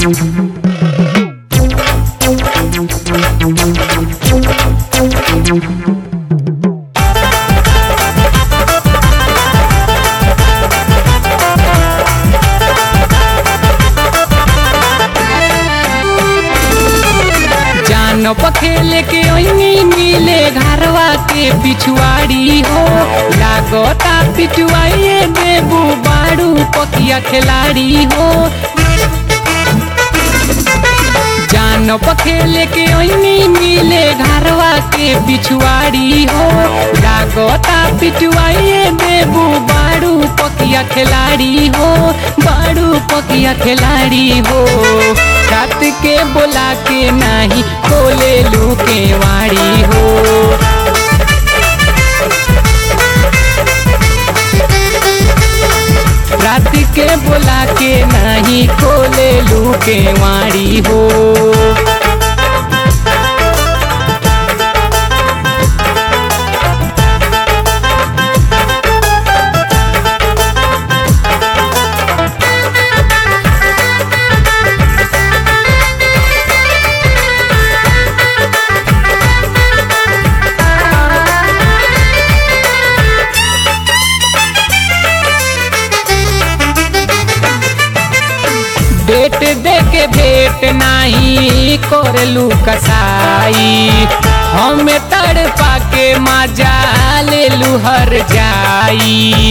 जान पखेले के ओइनी मिले घरवा के पिछुआड़ी हो लागता पिछुआइए देबू बाड़ू पकिया खिलाड़ी हो जान पखेले के ओइनी मिले घरवा के पिछुआड़ी हो लागता पिछुआइए देबू बाड़ू पकिया खिलाड़ी हो बाड़ू पकिया खिलाड़ी हो रात के बोला के नाही खोले लू के वाड़ी हो रात के बोला के नाही खोले लू के वाड़ी हो डेट दे के भेट नाही करलू कसाई हम तड़पा के मजा ले लू हर जाई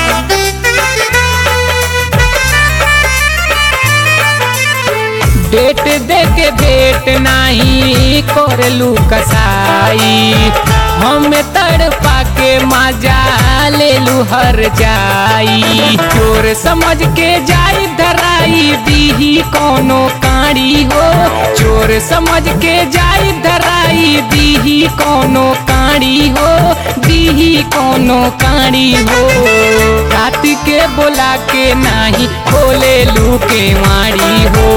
डेट दे के भेट नाही करलू कसाई हम तड़पा के मजा ले लू हर जाई चोर समझ के जाई धराई दीही कोनो काड़ी हो चोर समझ के जाई धराई दीही कोनो काड़ी हो दीही कोनो काड़ी हो रात के बोला के नाही खोले लू के माड़ी हो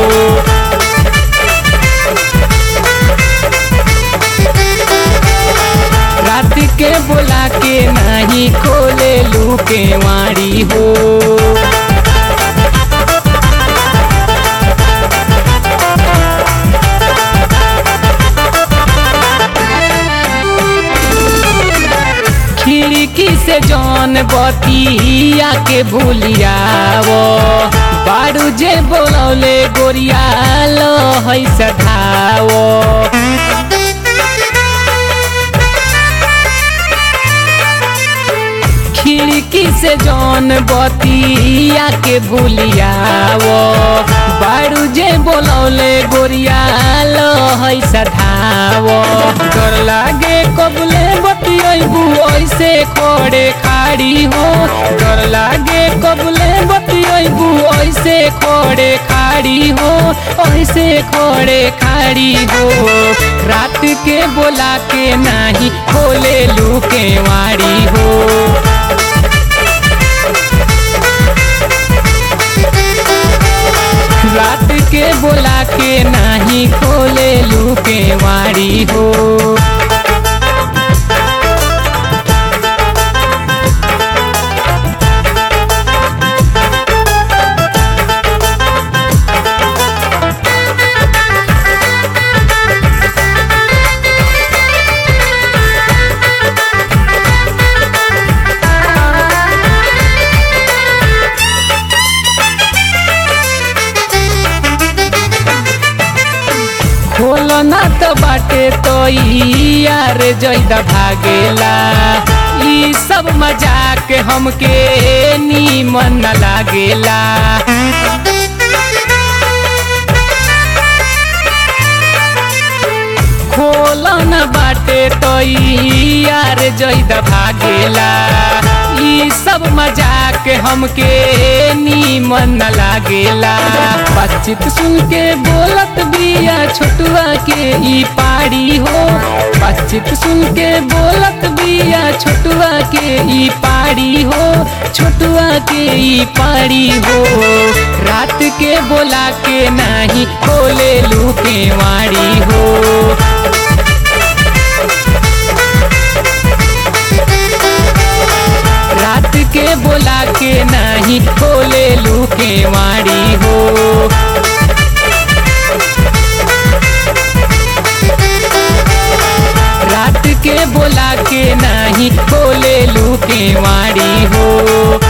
रात के बोला के नहीं खोले लू के वाड़ी हो खिड़की से जौन बतिया के भूलियावो बारू जे बोलौले गोरिया लो है सधावो खिड़की से जौन बतिया के भूलियावो बारू जे बोलौले गोरिया लो है सधावो डर लागे कबले बतियबू ऐसे खोड़े खाड़ी हो डर लागे कबले बतियबू ऐसे खोड़े खाड़ी हो ऐसे खोड़े खाड़ी हो रात के बोला के नाही खोले लू के वाड़ी हो रात के बोला के नाही खोले लू के वाड़ी हो खोलो ना तो बाटे तो यार जैदा भागेला ई सब मजाक हमके नीमन न लागेला खोलो न बाटे तो यार जैदा भागेला ई सब मजाक हमके नीमन न लागेला बातचीत सुन के बोलत बिया छोटुआ के ई पाड़ी हो बातचीत सुन के बोलत बिया छोटुआ के ई पाड़ी हो छोटुआ के ई पाड़ी हो रात के बोला के नाही खोले लू के वाड़ी हो रात के बोला के नहीं खोले लू के वाड़ी हो के नाही बोले लू के वाड़ी हो